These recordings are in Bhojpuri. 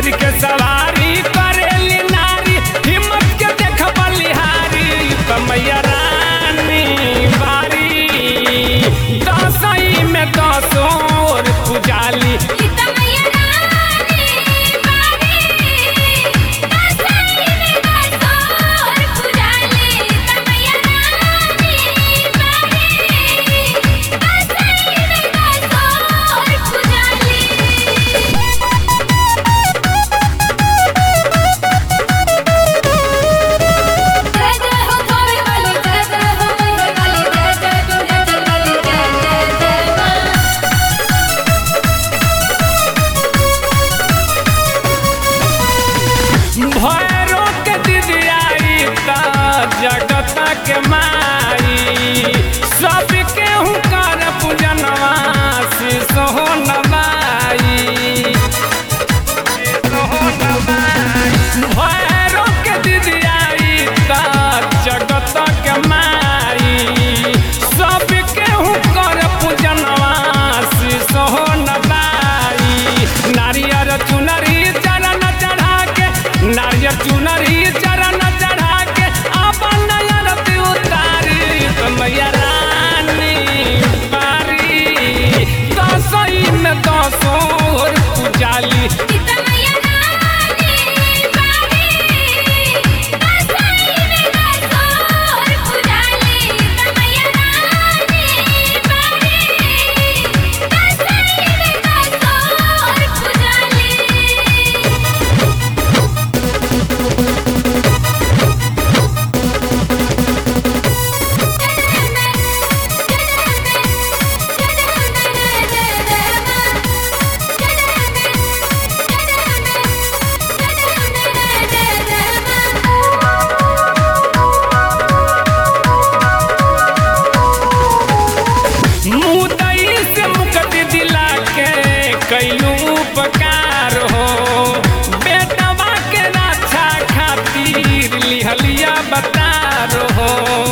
शेर के सवारी करेली नारी हिम्मत के देख बलिहारी कमैया रानी बारी दसई में दसोर पुजाली इतना रानी बारी दसई में दसोर पुजाली तमैया रानी बारी दसई में दसोर पुजाली जय जय हो थावे वाली जय जय हो मेरे वाली जय जय विंध्याचल वाली जय जय जय मां भैरो के दिदियाई त जगत के माई सब केहू कर पूजनवा सोहो नवाई भैरो के दिदियाई त जगत के माई सब केहू कर पूजनवा सोहो नवाई नारियर चुनरी चरण चढ़ा के नारियर चुनरी चरण चढ़ा के अपन नयन उतारी मैया रानी बारी दसई में दसोर पुजाली इतना रानी बारी दसई में दसोर पुजाली तमैया रानी बारी दसई में दसोर पुजाली मुदई से मुक्ति दिला के कैलू उपकार हो बेटवा के रक्षा खातिर लिहलिया बतार हो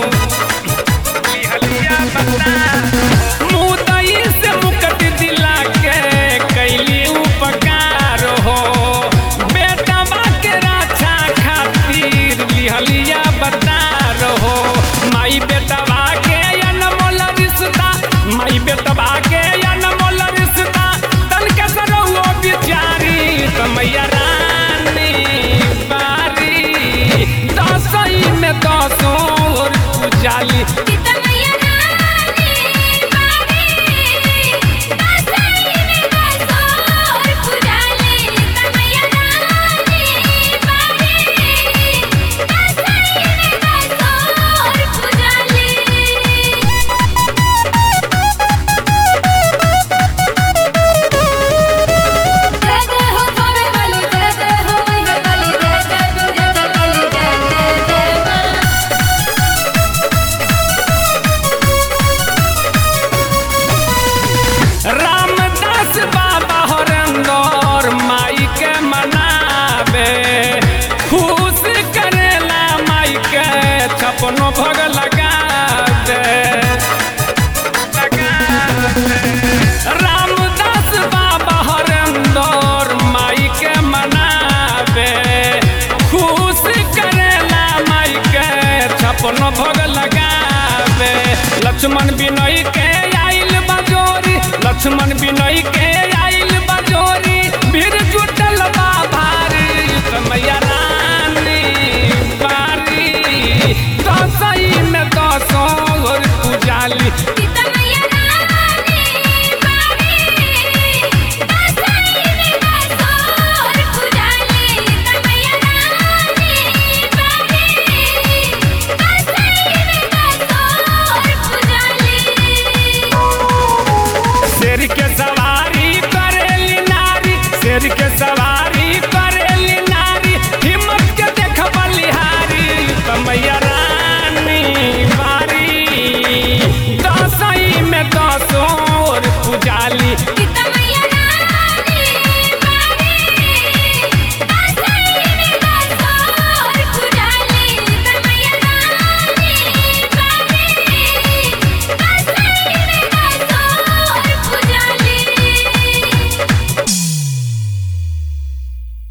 लिहलिया बतार मुदई से मुक्ति दिला के कैली उपकार हो बेटवा के रक्षा खातिर लिहलिया बतार हो माई बेटवा के अनमोल रिश्ता माई बेटवा के अनमोल रिश्ता तन के सरौ बिचारी कमैया रानी बारी दसई में दसोर पुजाली जय जय हो थावे वाली जय जय हो मेरे वाली जय जय विंध्याचल वाली जय जय जय मां रामदास बाबा हरंदर माई के मनावे खुश करेला माई के छपनो भग लगा दे रामदास बाबा हरंदर माई के मनावे खुश करेला माई के छपनो भग लगावे लक्ष्मण बिनय के आइल बजोरी लक्ष्मण बिनय के आइल बजोरी भीड़ जुटल बा भारी कमैया रानी बारी दसई में दसोर पुजाली शेर के सवारी करेली नारी शेर के सवारी